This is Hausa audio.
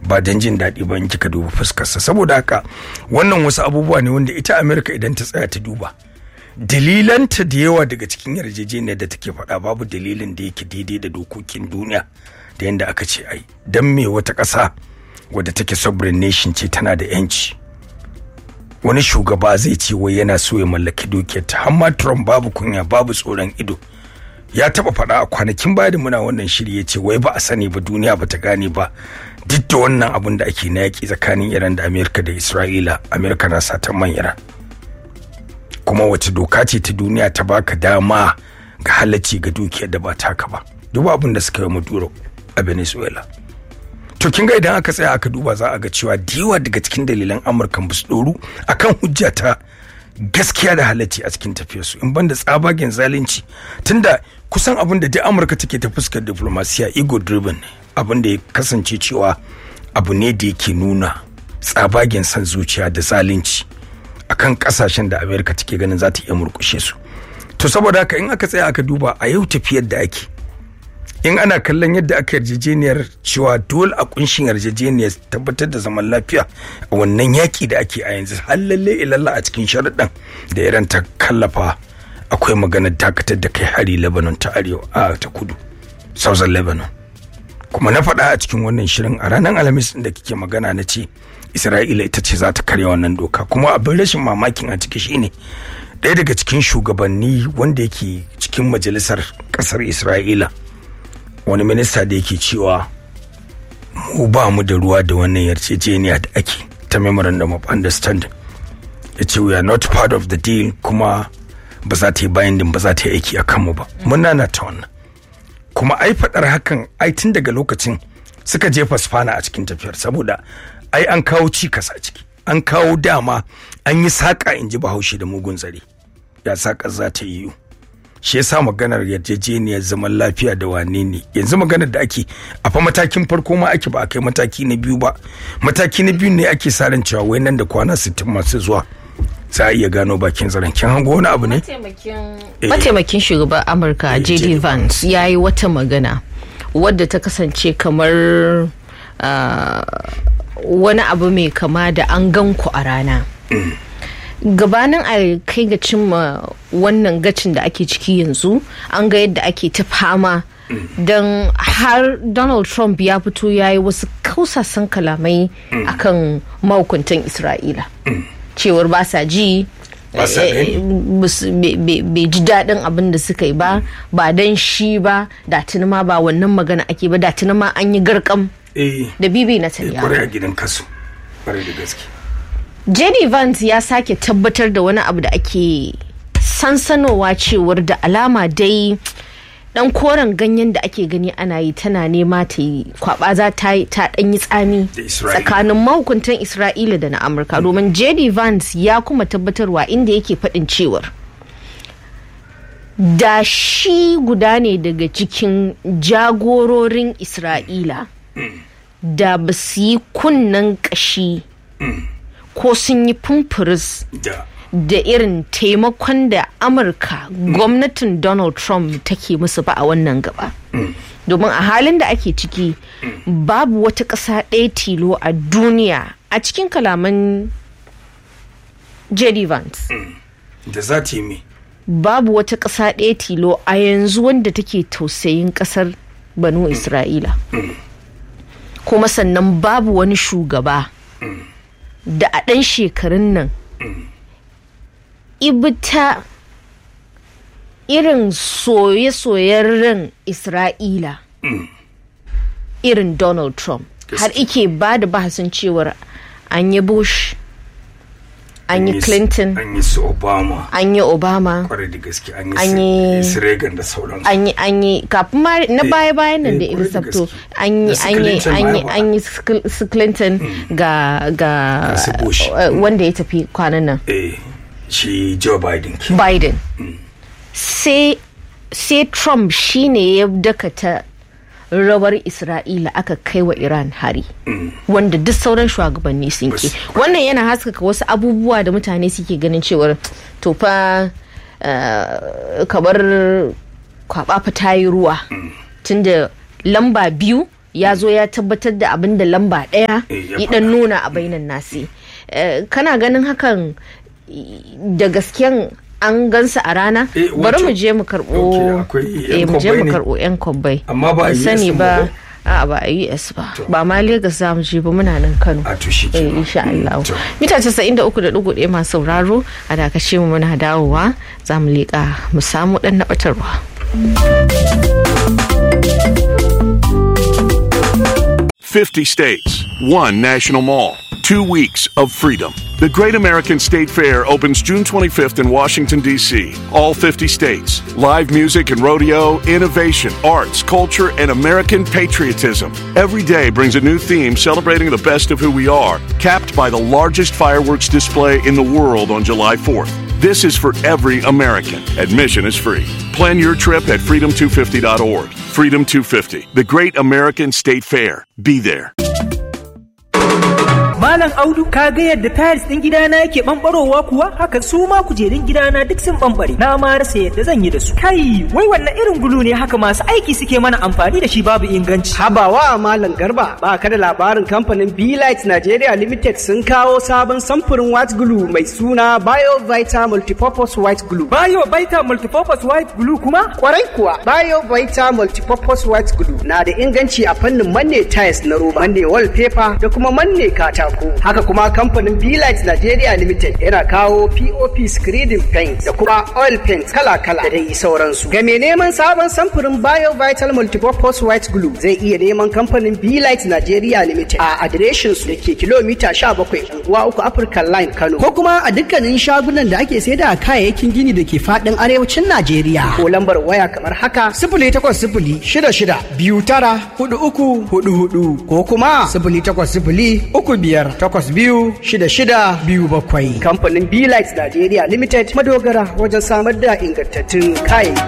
ba don jin daɗi ba in kika duba fuskarsa saboda haka wannan wasu abubuwa ne wanda ita amerika idan ta tsaya ta duba dalilanta da yawa daga cikin yarjejeniyar da take faɗa babu dalilin da yake daidai da dokokin duniya da yadda aka ce ai don me wata ƙasa wadda take sovereign nation ce tana da yanci wani shugaba zai ce wai yana so ya mallaki dukiyar ta amma trump babu kunya babu tsoron ido ya taba faɗa a kwanakin baya da muna wannan shiri ya ce wai ba a sani ba duniya ba ta gane ba duk da wannan abun da ake na yaƙi tsakanin iran da amerika da isra'ila amerika na satan man iran kuma wace doka ce ta duniya ta baka dama ga halacci ga dukiyar da ba taka ba duba abin da suka yi maduro a venezuela to kin ga idan aka tsaya aka duba za a ga cewa diwa daga cikin dalilan amurka ba su doru akan hujja ta gaskiya da halacci a cikin tafiyarsu in banda tsabagen zalunci tunda kusan abin da duk amurka take ta fuskar diplomasiya ego driven ne abin da ya kasance cewa abu ne da yake nuna tsabagen san zuciya da zalunci akan kasashen da amerika take ganin za ta iya murkushe su to saboda haka in aka tsaya aka duba a yau tafiyar da ake in ana kallon yadda aka yarjejeniyar cewa dole a kunshin yarjejeniyar tabbatar da zaman lafiya a wannan yaki da ake a yanzu har lalle ilalla a cikin sharuɗan da iran ta kallafa akwai maganar dakatar da kai hari lebanon ta arewa a ta kudu southern lebanon kuma na faɗa a cikin wannan shirin a ranar alhamis da kike magana na ce isra'ila ita ce za ta karya wannan doka kuma abin rashin mamakin a ciki shine ɗaya daga cikin shugabanni wanda yake cikin majalisar ƙasar isra'ila wani minista da yake cewa mu ba mu da ruwa da wannan yarjejeniya da ake ta memorandum of understanding ya ce we are not part of the deal kuma ba za ta yi binding ba za ta yi aiki a kanmu ba muna na ta wannan kuma ai faɗar hakan ai tun daga lokacin suka jefa spana a cikin tafiyar saboda ai an kawo cikas a ciki an kawo dama an yi saƙa in ji bahaushe da mugun tsari ya saƙa za ta yiwu shi yasa maganar yarjejeniyar zaman lafiya da wane ne yanzu maganar da ake a fa matakin farko ma ake ba a kai mataki na biyu ba mataki na biyu ne ake sa ran cewa wai nan da kwana 60 masu zuwa za a iya gano bakin zaren kin hango wani abu ne mataimakin shugaban amurka jd vance ya yi wata magana wadda ta kasance kamar wani abu mai kama da an gan ku a rana gabanin a kai ga cimma wannan gacin da ake ciki yanzu an ga yadda ake ta fama don har donald trump ya fito ya yi wasu kausasan kalamai akan mahukuntan isra'ila cewar ba sa ji bai ji daɗin abin da suka yi ba ba don shi ba da ma ba wannan magana ake ba da ma an yi garkam da bibi na taliya gidan kasu da gaske jenny vance ya sake tabbatar da wani abu da ake sansanowa cewar da alama dai dan koren ganyen da ake gani ana yi tana nema ta yi kwaba za ta dan yi tsami tsakanin mahukuntan isra'ila da na amurka domin jd vance ya kuma tabbatarwa inda yake faɗin cewar da shi guda ne daga cikin jagororin isra'ila da ba su yi kunnen ƙashi ko sun yi fumfuris da irin taimakon da amurka gwamnatin donald trump take musu ba a wannan gaba domin a halin da ake ciki babu wata ƙasa ɗaya tilo a duniya a cikin kalaman jd vance da za ta yi me babu wata ƙasa ɗaya tilo a yanzu wanda take tausayin ƙasar banu isra'ila kuma sannan babu wani shugaba da a ɗan shekarun nan ibita irin soye-soyen ran isra'ila irin donald trump har ike ba da bahasin cewar an yi bush an yi clinton an yi su obama an yi obama kwarai da gaske an An yi yi- su reagan da sauransu an yi an yi kafin ma na Eh, baya bayan nan eh, da kwarai da Elizabeth gaske. an yi Da su an yi Clinton an yi ma ba. an yi su Cl- su Clinton ga ga Ga su Bush. eh, wanda ya tafi kwanan nan eh shi joe biden ke Biden sai sai Trump shine ya dakata rawar Isra'ila aka kai wa Iran hari wanda duk sauran shugabanni sun ke Bas- wannan yana haskaka wasu abubuwa da mutane suke ganin cewar to fa eh, kamar kwaba fa ta yi ruwa tunda lamba biyu ya zo ya tabbatar da abin da lamba ɗaya Eh, ya ya dan nuna a bainan nasi Eh, kana ganin hakan da gasken an gansa a rana Eh, bari wato- mu je mu karɓo Ok, akwai yan eh, mu je kwabbai mu ne? karɓo yan kwabbai Amma ba a Ban US sani ba ba ko? a ba a US ba ba ma Lagos za mu je ba muna nan Kano a to shi eh kenan. insha Allah To. mita 93.1 masu sauraro a dakace mu muna dawowa za mu leƙa mu samu ɗan naɓatarwa. 50 states, one national mall, two weeks of freedom. The Great American State Fair opens June 25th in Washington, D.C. All 50 states. Live music and rodeo, innovation, arts, culture, and American patriotism. Every day brings a new theme celebrating the best of who we are, capped by the largest fireworks display in the world on July 4th. This is for every American. Admission is free. Plan your trip at freedom250.org. Freedom 250, the Great American State Fair. Be there. Malam Audu ka ga yadda tiles ɗin gidana yake ɓamɓarowa kuwa haka su ma kujerun gidana duk sun ɓamɓare na ma rasa yadda zan yi da su. Kai wai wannan irin gulu ne haka masu aiki suke mana amfani da shi babu inganci. Habawa Malam Garba ba ka da labarin kamfanin Light Nigeria Limited sun kawo sabon samfurin white glue mai suna BioVita Multipurpose White Glue. Bayo baita multipurpose white glue kuma Kwarai kuwa BioVita Multipurpose White Glue na da inganci a fannin manne tiles na roba, manne wallpaper da kuma manne katako. Haka kuma kamfanin Light Nigeria Limited yana kawo POP screening paint da kuma oil paint kala-kala da dai sauransu. Ga mai neman sabon samfurin BioVital Multipurpose White Glue zai iya neman kamfanin Light Nigeria Limited a adireshin su da ke kilomita 17 unguwa uku African Line Kano. Ko kuma a dukkanin shagunan da ake saida kayayyakin gini da ke fadin arewacin Najeriya. Ko lambar waya kamar haka sifili takwas sifili shida shida biyu tara hudu uku hudu hudu ko kuma sifili takwas sifili uku biyar takwas biyu shida shida biyu bakwai. Kamfanin Light Nigeria Limited madogara wajen samar da ingantattun kayayyaki.